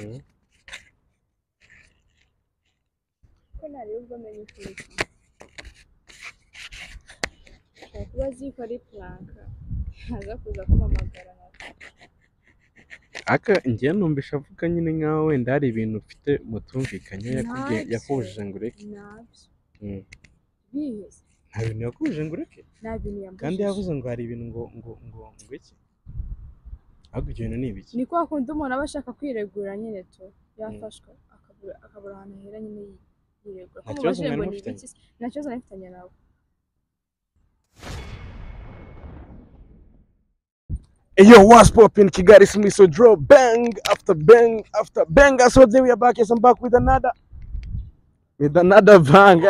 Mhm. ntarengwa umenye ikintu ashobora kuba azi ko ari puranka ntaza kuza kumpamagara natwe aka njye numvisha avuga nyine nkaho wenda hari ibintu ufite mutumvikanye yakubwiye Ntacyo. yakubujije ngo ureke nabyo Mm. biheze nta bintu yakubujije ngo ureke nta bintu kandi yambujije yavuze ngo hari ibintu ngo ngo ngo ngo iki ahubwo ibyo bintu ni ibiki ni kwa kundi umuntu aba ashaka kwiregura nyine tu yafashwe akabura akabura ahantu ahera nyine yi- yiregura Nta ko kibazo mubajije mwari ngo ni mufitanye? ibiki se? nta kibazo nari mfitanye nawe Yo, what's poppin'? Kigali Smith, so draw bang after bang after bang. So there we are back. Yes, I'm back with another, with another bang.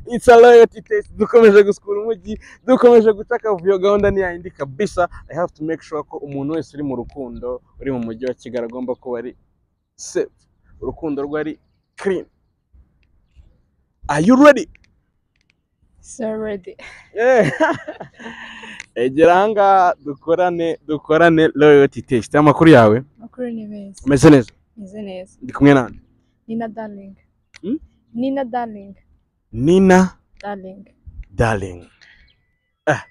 It's a loyalty test. Dukomeje gusukura umujyi, dukomeje gucaka vuyo gahunda ni yindi kabisa. I have to make sure ko umuntu wese uri mu rukundo, uri mu mujyi wa Kigali agomba kuba ari safe. Urukundo rwe ari clean. Are you ready? soredi Eh. Egera ahangaha dukorane dukorane loyalty test. Amakuru yawe? makuru ni meza Umeze neza? meze neza Ndi kumwe nande. nina daringi Hmm? nina daringi Nina daringi Darling. Ah.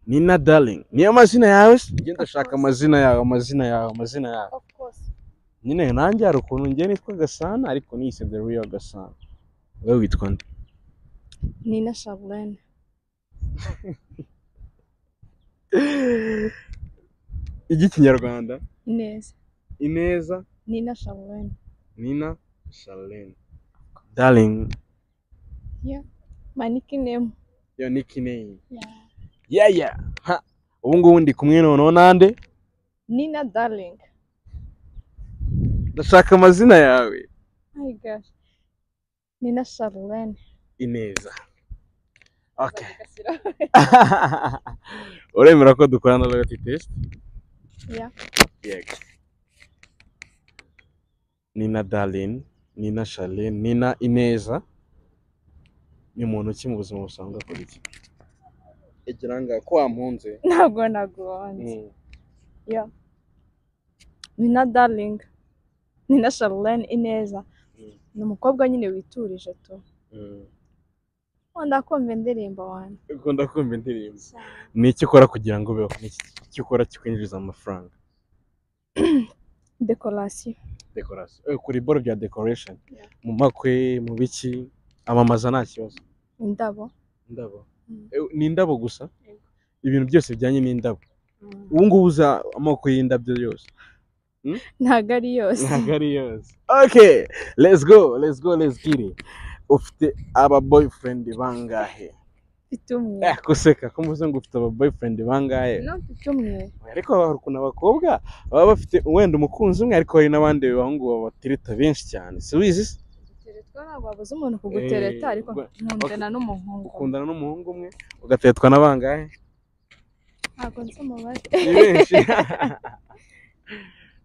Nina Darling. Niyo mazina yawe? se? Njye ndashaka amazina yawe, amazina yawe, amazina yawe. ofu kose Nyine nanjye hari ukuntu njye nitwa Gasana ariko niyise The Real Gasana. Wowe witwa nde? nina shaburene Igikinyarwanda. neza Ineza. nina shaburene Nina Charlene. Darling. maniki nemu Yo nickname. Yeah yeah. Ha. Ubu ngubu ndi kumwe noneho nande? nina daringi Ndashaka amazina yawe. my gosh nina shaburene Ineza. Okay. Bagashyiraho. uremera ko dukorana loyalty test Yeah. yego nina darlene nina charlene nina ineza ni muntu ki mu buzima busanzwe akora iki igira ngo ko wampunze ntabwo naguhanze Yeah. Nina Darling. Nina Charlene Ineza. Mm. Ni umukobwa nyine witurije tu. Wanda kumva indirimbo wanjye. ukunda kumva indirimbo ni iki ukora kugira ngo ubeho ni iki iki ukora kikwinjiriza amafaranga Dekorasiyo. dekorasiyo Eh, kuri boro bya decoration Yeah. mu makwe mu biki amamaza nta kibazo Indabo. indabo Mm. Eh, ni indabo gusa Yego. ibintu byose bijyanye n'indabo ubu ngubu uza amoko y'indabyo yose Ntago ari yose. ntabwo ari yose okay let's go let's go let's get it ufite aba boyfriend bangahe Mfite umwe. eh kuseka ko mvuze ngo ufite aba boyfriend bangahe No mfite umwe. ariko hari ukuntu abakobwa baba bafite wenda umukunzi umwe ariko hari n'abandi bahungu babatereta benshi cyane si wizi se? Guteretwa ntabwo wabuze umuntu kugutereta Eh, ariko ubwo- nkundana n'umuhungu. ukundana n'umuhungu umwe ugateretwa na bangahe Ntabwo nzi umubare. ni benshi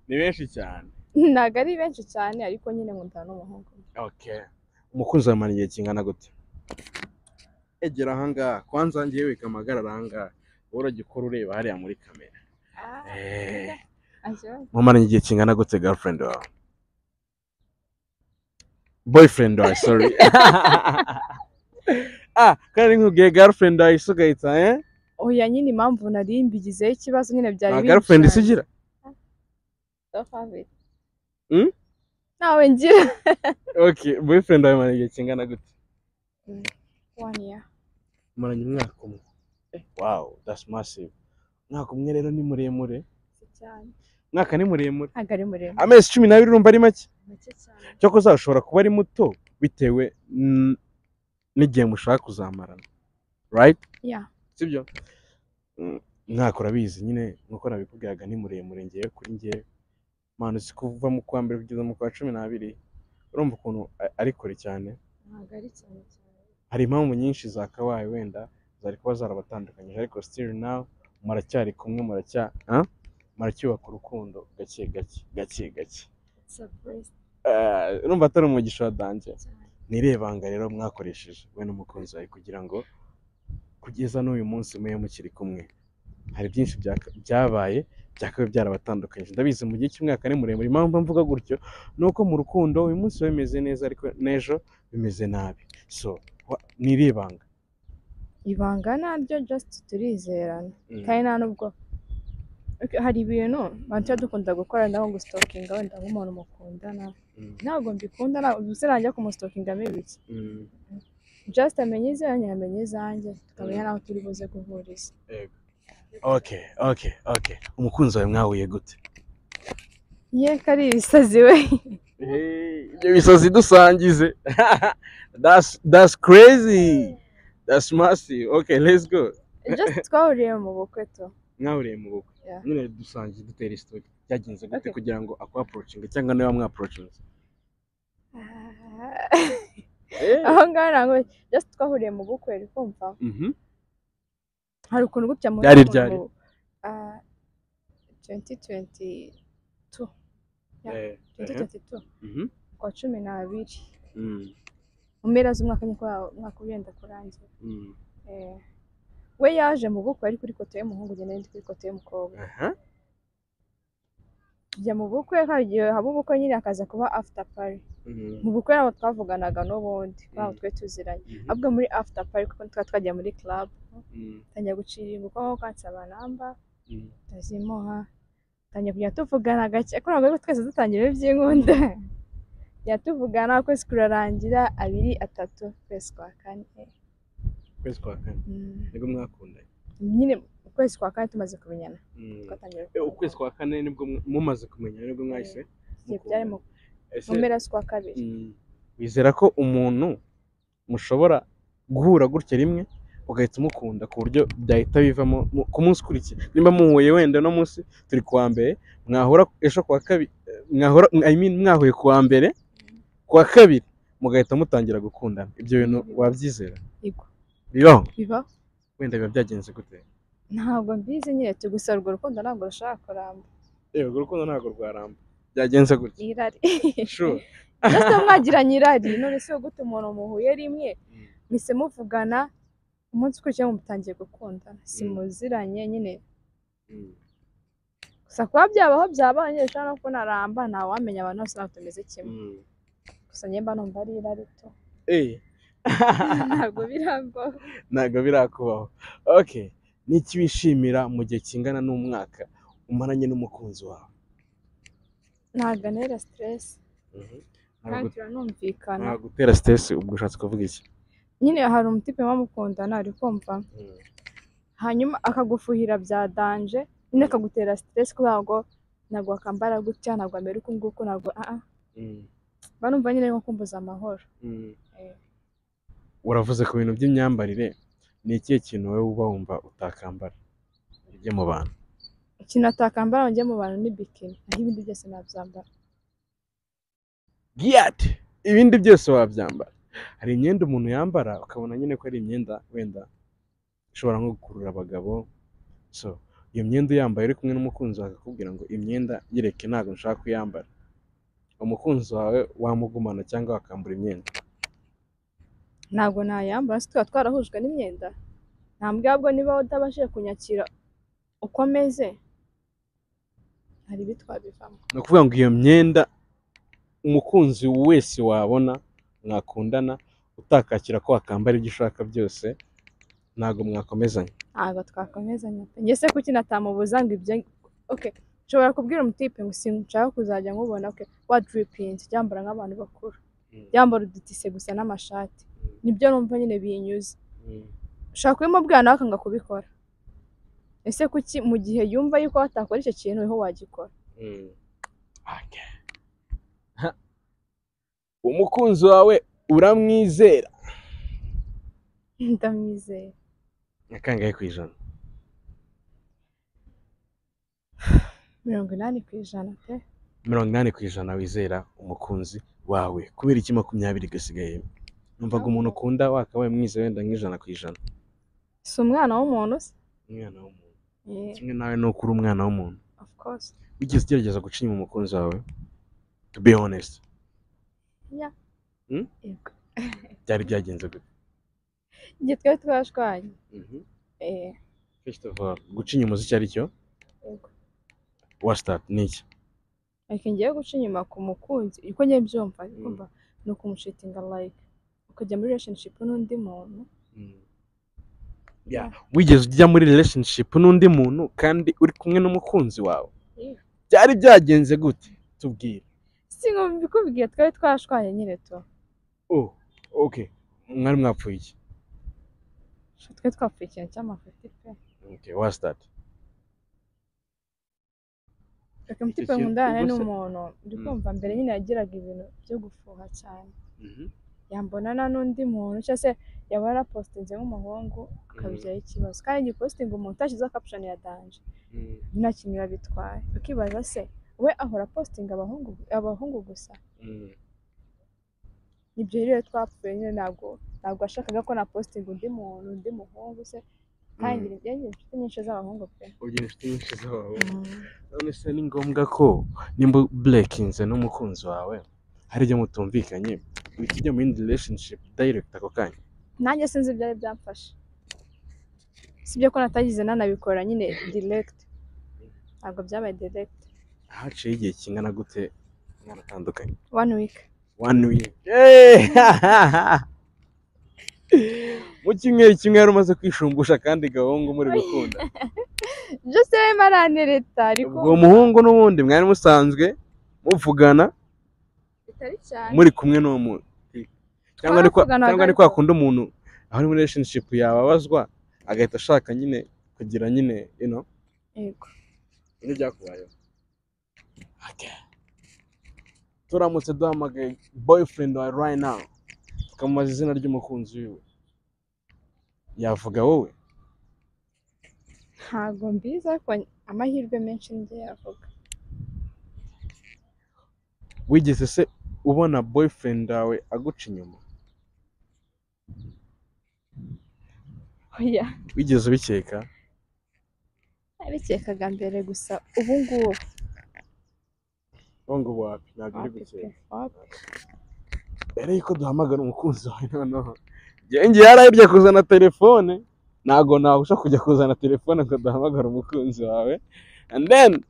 ni benshi cyane Ntago ari benshi cyane ariko nyine nkundana n'umuhungu. Okay. Umukunzi wawe amara igihe kingana gute? Egera ahangaha, kwanza njyewe kamagarara ahangaha. Wowe urajya ukora ureba hariya muri kamera. Ah, Eh, ajya. mumaranye igihe kingana gute girlfriend wawe? Boyfriend wawe, sorry. ah, kandi nkubwiye girlfriend wawe isi ugahita, eh? Oya nyine impamvu nari mbigizeho ikibazo nyine byari Nta binshi girlfriend isi cyane. ugira? Don't have it. Hmm? Ntawe ngira. Okay, boyfriend wawe mumaranye igihe kingana gute? One year. Mumaranye umwaka umwe. Eh, Wow, that's massive. Umwaka umwe rero ni muremure. Si cyane. Umwaka ni muremure. Ntabwo ari muremure. amezi cumi n'abiri urumva ari make Make cyane. cyo uzashobora kuba ari muto bitewe n- n'igihe mushaka kuzamarana right Yeah. sibyo mwaka urabizi nyine nkuko nabikubwiraga ni muremure ngewe kuri ngewe mpano uzi kuva mu kwa mbere kugeza mu kwa cumi n'abiri urumva ukuntu a- ari kure cyane Ntabwo ari cyane cyane. hari impamvu nyinshi zakabaye wenda zari kuba zarabatandukanyije ariko still now muracyari kumwe muracya ah? muracyubaka urukundo gake gake gake gake It's a breast Eh, urumva atari umugisha wa danje cyane. nirebanga rero mwakoresheje we n'umukunzi wawe kugira ngo kugeza n'uyu munsi mube mukiri kumwe hari byinshi byaka- byabaye byakaba byarabatandukanyije ndabizi mu gihe cy'umwaka ni muremure impamvu mvuga gutyo ni uko mu rukundo uyu munsi biba bimeze neza ariko n'ejo bimeze nabi so wa- ni iribanga ibanga naryo just turizerana Mm. kandi nta nubwo Okay, hari ibintu bantu tuba dukunda gukora naho gusitokinga wenda nk'umuntu mukundana Mm. ntabwo mbikunda ntabwo uzi najya kumusitokinga mibiki Mm. just amenye izanjye amenye izanjye tukamenya n'aho turi buze guhuriza okay okay okay umukunzi wawe mwahuye gute ye kari ibisazi we ibyo bisazi dusangize that's that's crazy that's massive okay let's go just twahuriye mu bukwe tu mwahuriye mu bukwe Yeah. nyine dusangiye dutera isitori byagenze gute Okay. kugira ngo akwapurocinge cyangwa nawe wamwapurocinze aho ngaho ntabwo just twahuriye mu bukwe uri kumva Mhm. hari ukuntu gutya mu Ryari ryari? twenti twenti tu Yeah. Eh, twenti eh. twenti tu Mhm. kwa cumi n'abiri Mm, mu mpera z'umwaka nyine kubera umwaka wenda kurangira mm. Eh, we yaje mu bukwe ari kuri koto y'umuhungu njye nari ndi kuri koto y'umukobwa Aha. tujya mu bukwe hari igihe haba ubukwe nyine hakaza kuba after party Mm. mu bukwe nabo twavuganaga n'ubundi Mm. ntabwo twe tuziranye Mhm. ahubwo muri after party kuko twari twagiye muri club Mm. tangiye gucira ingufu aho kansaba namba Mm. ndazimuha tangiye kujya tuvugana gake ariko ntabwo ariko twese dutangira iby'inkunda yatuvugana ukwezi kurarangira abiri atatu ukwezi kwa kane ukwezi kwa kane Mm. nibwo mwakundanye nyine ukwezi kwa kane tumaze kumenyana Mm. twatangira Eh, ukwezi kwa kane nibwo mwa- mumaze kumenya nibwo mwahise Igihe byari mu mu ese mpera z'ukwa kabiri Mm. wizera ko umuntu mushobora guhura gutya rimwe ugahita umukunda ku buryo byahita bivamo mu- ku munsi ukurikiye nimba muhuye wenda no munsi turi kuwa mbere mwahura ejo kuwa kabiri eh, mwahura I mean, mwahuye kuwa mbere kuwa kabiri mugahita mutangira gukundana ibyo bintu wabyizera Yego. bibaho bibaho wenda biba byagenze gute ntabwo mbizi nyine tu gusa urwo rukundo ntabwo rushobora kuramba Yego, urukundo ntabwo rwaramba byagenze gutya irari sure ndetse mwagiranye irari none se gute umuntu muhuye rimwe Mm. mise muvugana umunsi ukurikiyeho mutangiye gukundana si Mm. muziranye nyine Mm. gusa kuba byabaho byabaye nyine ushobora no kunaramba ntawamenya abantu bose ntabwo tumeze kimwe Mm. gusa njye mba numva ari irari to Eh. ntabwo birambaho ntabwo birakubaho okay ni iki wishimira mu gihe kingana n'umwaka umaranye n'umukunzi wawe ntabwo anera siteresi Ntabwo- kandi turanumvikana nta gutera stress ubwo ushatse kuvuga iki nyine hari umutipe wamukundana ari kumva hanyuma akagufuhira bya danje nyine akagutera siteresi kubera ngo ntabwo wakambara gutya ntabwo amera uku nguku ntabwo ah ah Mm. mba numva nyine nko kumbuza amahoro Mm. uravuze ku bintu by'imyambarire ni ikihe kintu wowe uba wumva utakambara ibyo mu bantu ikintu atakambara ngo njye mu bantu ni bikini naho ibindi byose nabyambara giyat ibindi byose wabyambara hari imyenda umuntu yambara ukabona nyine ko ari imyenda wenda ishobora nko gukurura abagabo so iyo myenda uyambaye uri kumwe n'umukunzi wawe akakubwira ngo imyenda yireke ntabwo nshaka kuyambara umukunzi wawe wamugumana cyangwa wakambura imyenda ntabwo nayambara se tuba twarahujwe n'imyenda ntambwe ahubwo niba utabashije kunyakira uko ameze hari ibi twabivamo ni ukuvuga ngo iyo myenda umukunzi wese wabona mwakundana utakakira ko wakambara ibyo ushaka byose ntabwo mwakomezanya ntabwo twakomezanya pe njye se kuki natamubuza ngo ibyo oke nshobora kubwira umutipe ngo sinshaka kuzajya nkubona oke waduripinze ryambara nk'abantu bakuru Mm. ryambara udutise gusa n'amashati nibyo numva nyine binyuze Mm. ushaka kubimubwira nawe akanga kubikora ese kuki mu gihe yumva yuko watakora icyo kintu niho wagikora Mm. Okay. Ha. umukunzi wawe uramwizera ndamwizeye ni kangahe ku ijana mirongo inani ku ijana pe mirongo inani ku ijana wizera umukunzi wawe kubera iki makumyabiri gasigaye numvaga umuntu ukunda wakabaye mwiza wenda nk'ijana ku ijana si umwana w'umuntu se umwana w'umuntu Yeah, kimwe nawe ni uko uri umwana w'umuntu of course wigeze ugerageza guca inyuma umukunzi wawe to be honest Yego. byari byagenze gute igihe twari twashwanye Mhm. Eh, first of all guca inyuma uzi icyo ari cyo yego. what's that ni iki like ngiye guca inyuma ku mukunzi uko ngiye byumva kumva ni ukumucitinga like ukajya muri relationship n'undi muntu Yeah. wigeze ujya muri relationship n'undi muntu kandi uri kumwe n'umukunzi wawe Yeah. byari byagenze gute tubwire si ngo mbikubwiye twari twashwanye nyine tu oh okay mwari mwapfuye iki twe twapfuye ikintu cy'amafuti pe okay what's that reka mutipe kintu nkundana ubwo se- n'umuntu ndi Mm. kumva mbere nyine yagiraga ibintu byo gufuha cyane yambonana n'undi muntu cyangwa se yaba yarapositinze nk'umuhungu akabigira ikibazo kandi igipositinga umuntu utashyizeho caption ya danje nta kintu biba bitwaye ukibaza se we ahora apositinga abahungu abahungu gusa ibyo rero twapfuye nyine ntabwo ntabwo yashakaga ko napositinga undi muntu undi muhungu se kandi Mm. ngira inshuti nyinshi z'abahungu pe ugira inshuti nyinshi z'abahungu none se ni ngombwa ko nimba burekinze n'umukunzi wawe hari ibyo mutumvikanye uhita ujya mu yindi relationship direct ako kanya nanjye sinzi ibyari byamfashe sibyo ko natagize nanabikora nyine direct ntabwo byabaye direct haciye igihe kingana gute mwaratandukanye one week one week Hey! mu cyumweru kimwe yari umaze kwishumbusha kandi gahungu muri gukunda just yarimo arantereta ariko ubwo uwo muhungu n'ubundi mwari musanzwe muvugana bitari cyane muri kumwe n'uwo muntu cyangwa ni kwa- Twaravuganaga cyangwa ni ariko- kwa kundi umuntu aho muri relationship yababazwa agahita ashaka nyine kugira nyine ino Yego. nibyo byakubayeho turamutse duhamagaye boyfriend wawe right now tukamubaza izina ry'umukunzi wiwe yavuga wowe ntabwo mbizi ariko amahirwe menshi nibyo yavuga wigeze se ubona boyfriend wawe aguca inyuma oya wigeze ubikeka nabikekaga mbere gusa ubu ngubu ngo wapi ntabwo uri wapi pe, gukeka wapi. mbere yuko duhamagara umukunzi wawe noneho njye yarayobye kuzana telefone ntabwo nabasha kujya kuzana telefone ngo duhamagare umukunzi wawe and then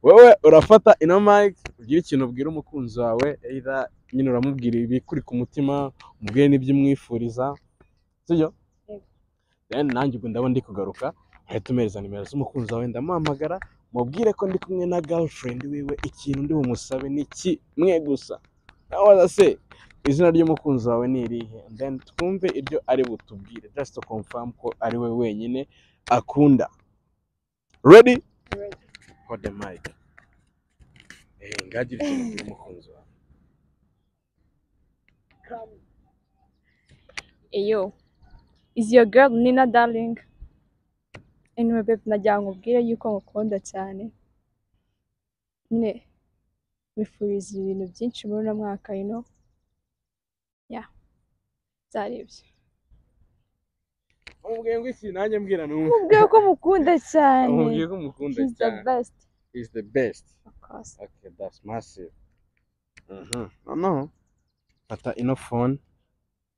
wowe urafata ino mike ugira ikintu ubwira umukunzi wawe either nyine uramubwira ibikuri ku mutima umubwire n'ibyo umwifuriza sibyo Yego. then nanjye ubwo ndaba ndi kugaruka ahita umereza nimero z'umukunzi wawe ndamuhamagara mubwire ko ndi kumwe na girlfriend wiwe ikintu ndi bumusabe ni kimwe gusa nawe se izina ry'umukunzi wawe ni irihe And then twumve ibyo ari butubwire just to confirm ko ari we wenyine akunda ready Ready. hold the mic eh ngagira ikintu ubwira umukunzi wawe eyo is your girl nina darling anyway babe nagira ngo ubwire yuko ngukunda cyane nyine wifuriza ibintu byinshi muri uno mwaka you know ya byari ibyo umubwiye ngo iki nanjye mbwira numwe mubwiye ko mukunda cyane umubwiye ko umukunda he's the cyane best is the best of course okay that's massive mhm noneho fata ino phone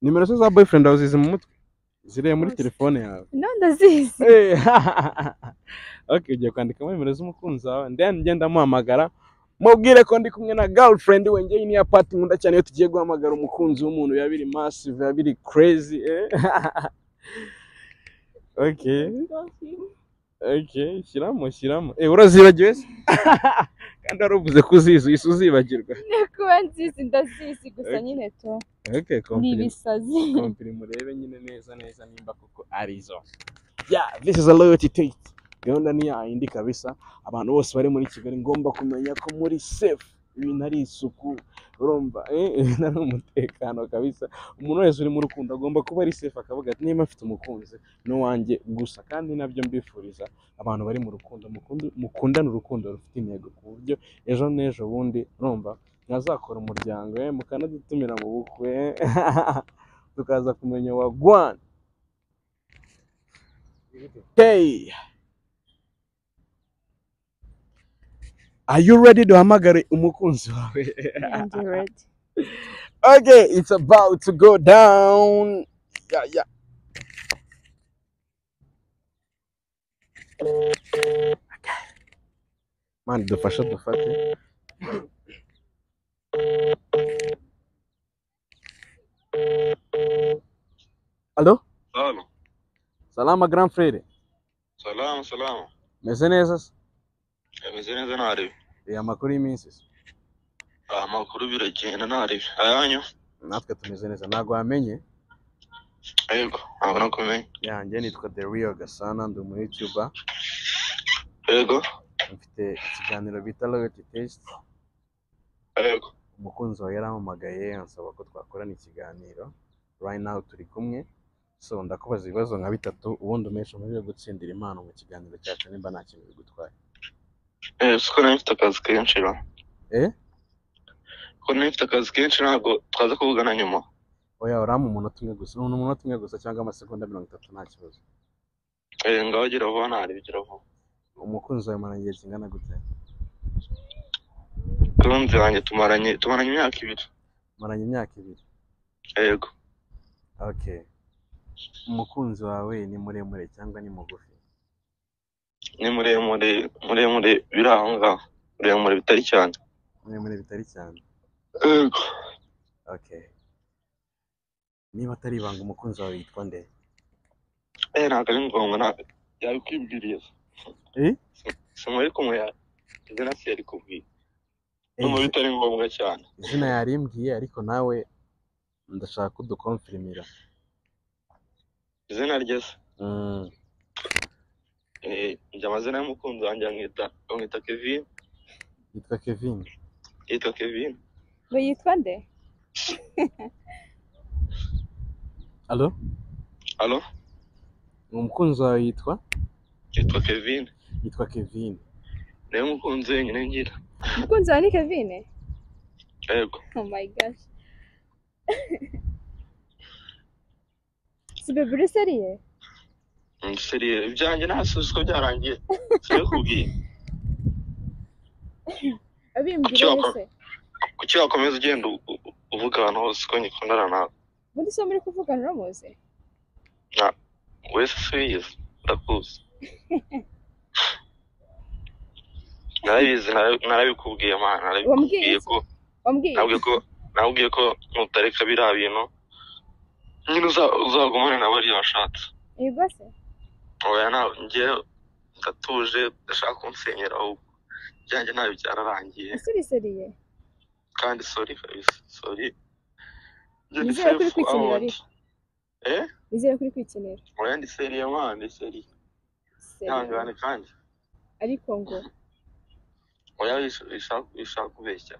nimero ze za boyfriend wawe zizi mu mutwe zireba muri Zose. telefone yawe no ndazizi Eh, okay ugiye kwandikamo nimero z'umukunzi wawe then ngenda amuhamagara mubwire ko ndi kumwe na girlfriend we ngewe niya pati nkunda cyane iyo tugiye guhamagara umukunzi w'umuntu biba biri massive biba biri crazy eh. okay okay shyiramo shyiramo eh urazibagiwe se kandi wari uvuze ko uzizi uhise uzibagirwa kuba nzizi ndazizi gusa Okay. nyine to okay ni compliment. ibisazi kompiri murebe nyine neza neza nimba koko arizo yeah this is a loyalty test gahunda ni yayindi kabisa abantu bose bari muri kigali ngomba kumenya ko muri safe ibintu ari isuku urumva eh, ibintu ari umutekano kabisa umuntu wese uri mu rukundo agomba kuba ari safe akavuga ati niba mfite umukunzi ni uwanjye gusa kandi nabyo mbifuriza abantu bari mu rukundo mukundu- mukundane urukundo rufite intego ku buryo ejo n'ejo bundi urumva mwazakora umuryango eh, mukanadutumira mu bukwe eh. tukaza kumenya wa Gwan. Hey. Are you ready duhamagare umukunzi wawe? and you ready Okay, it's about to go down. Yeah, yeah. mani dufashe dufate alo Salo, salama grand frere salama salama meze neza se ameze neza ntarebe Eh, amakuru y'iminsi se amakuru biragenda ntarebe ayanyu natwe tumeze neza ntabwo wamenye yego ntabwo nakumenya yanjye nitwa the real gasana ndi umu youtuber yego mfite ikiganiro bita royalty test yego umukunzi wawe yarampamagaye ansaba ko twakorana ikiganiro right now turi kumwe so ndakubaza ibibazo nka bitatu ubundi umeshi umubiri gutsindira impano mu kiganiro cyacu nimba nta kintu bigutwaye Eh, siko nari mfite akazi kenshi ra Eh? ko nari mfite akazi kenshi ntabwo twaza kuvugana nyuma oya uramu umunota umwe gusa ni umunota umwe gusa cyangwa amasegonda mirongo itatu nta kibazo Eh, ngaho gira vuba ntarebe gira vuba umukunzi wawe mara igihe kingana gute kurunzi yanjye tumaranye tumaranye imyaka ibiri maranye imyaka ibiri yego okay umukunzi wawe ni muremure cyangwa ni mugufi ni muremure muremure biri aho ngaho muremure bitari cyane muremure bitari cyane yego okay niba atari ibanga umukunzi wawe yitwa nde eh ntabwo ari ngombwa nta yabikwibwiriza Eh? simari kumwe ya izina si yari kubwira Eh, numva bitari ngombwa cyane izina yarimbwiye ariko nawe ndashaka kudukonfirimira izina rye se Mm, Eh, njye amazina y'umukunzi wanjye bamwita bamwita kevin yitwa kevin yitwa kevin ngo yitwa nde alo alo umukunzi wawe yitwa yitwa kevin yitwa kevin niwe mukunzi wenyine ngira umukunzi wawe ni kevine yego oh my gosh si beburi seriye seriye ibyanjye ntasubize ko byarangiye siyo kubwira abimbwira Kuki ese kuki wakomeza ugenda u- u- uvuga ahantu hose ko ngikundana nawe muri so muri kuvugana uramuzi wese subiza ndakuzi narabizi nara- narabikubwiye mana Wambwiye narabikubwiye ko wambwiye nabwiye ko nabwiye ko nutareka biriya bintu nyine uza- uzagumane nawe ariyo washatse yego se oya ntabwo njye ndatuje ndashaka kunsenyera ahubwo ibyanjye ntabyo byararangiye ese uri seriye kandi sori kabisa sori Njye ndi Nizere ko uri safe kwikinira out. ariko. eh nizere ko uri kwikinira oya ndi seriye mwana ndi seriye ihangane kandi ariko ngo oya wish- wishaka wishaka kubeshya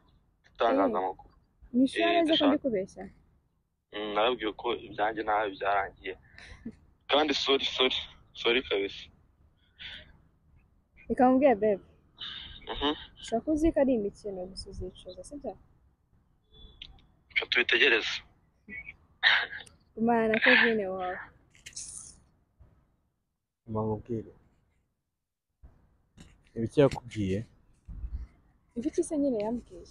utangaza Eh. amakuru nishura Eh, neza ko ndi ndashaka- kubeshya Mm, narabwiwe ko ibyanjye ntabyo byarangiye kandi sori sori sori kabisa reka mubwire bebe Mhm. ushobora kuba uzi ko ari imikino gusa uzicuza sibyo reka tubitegereze gumana na kevine wawe mbamubwire ibiki yakubwiye ibyo kise nyine yambwiye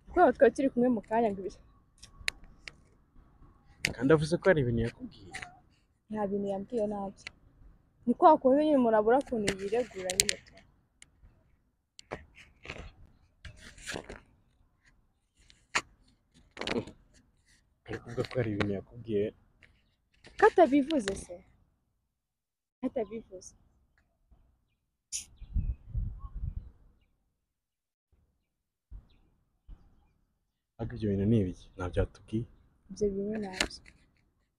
kubera twari turi kumwe mu kanya ngo ibyo kandi avuze ko hari ibintu yakubwiye nta bintu yambwiye nabyo ni kwa kundi nyine umuntu abura ukuntu yiregura nyine tu ari kuvuga ko hari ibintu yakubwiye katabivuze se katabivuze ariko ibyo bintu ni ibiki ntabyo yatubwiye ibyo bintu nabyo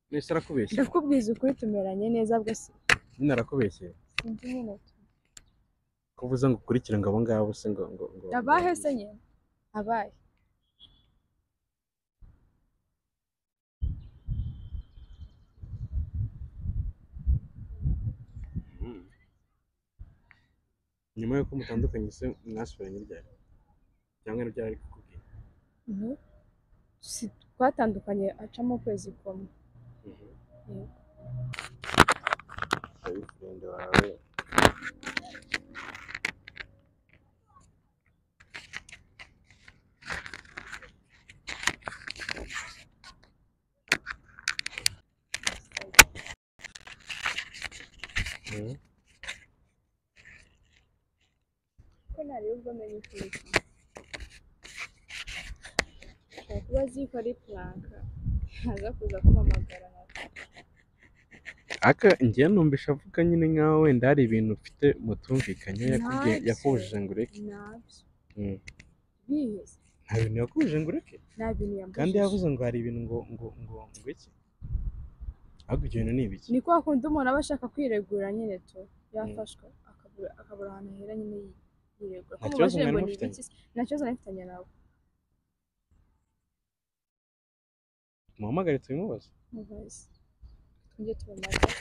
mwese arakubeshye ndakubwiza ukuri tumeranye neza bwo si nyine arakubeshye sinzi nyine tu ko uvuze ngo ukurikire ngo abo ngabo se ngo ngo ngo abahe se nyine abahe Mm. nyuma y'uko mutandukanye se mwasubiranye ryari cyangwa ni ryari kukubwira Mhm. Si- twatandukanye acamo ukwezi kumwe boyfriend wawe ko ntareba ubwo menya uko bisa ashobora kuba azi ko ari puranka aza kuza kumpamagara aka njyewe numvisha avuga nyine nkaho wenda hari ibintu ufite mutumvikanye Ntacyo. yakubujije ngo ureke nabyo Mm. biheze nta bintu yakubujije ngo ureke nta bintu kandi yambujije yavuze ngo hari ibintu ngo ngo ngo ngo iki ahubwo ibyo bintu ni ibiki ni kwa kundi umuntu aba ashaka kwiregura nyine tu yafashwe akabura akabura ahantu ahera nyine yi- yiregura Nta ko kibazo mubajije ngo mwari ni mufitanye? ibiki se? nta kibazo nari mfitanye nawe muhamagare tubimubaze mubaze twongere tubamare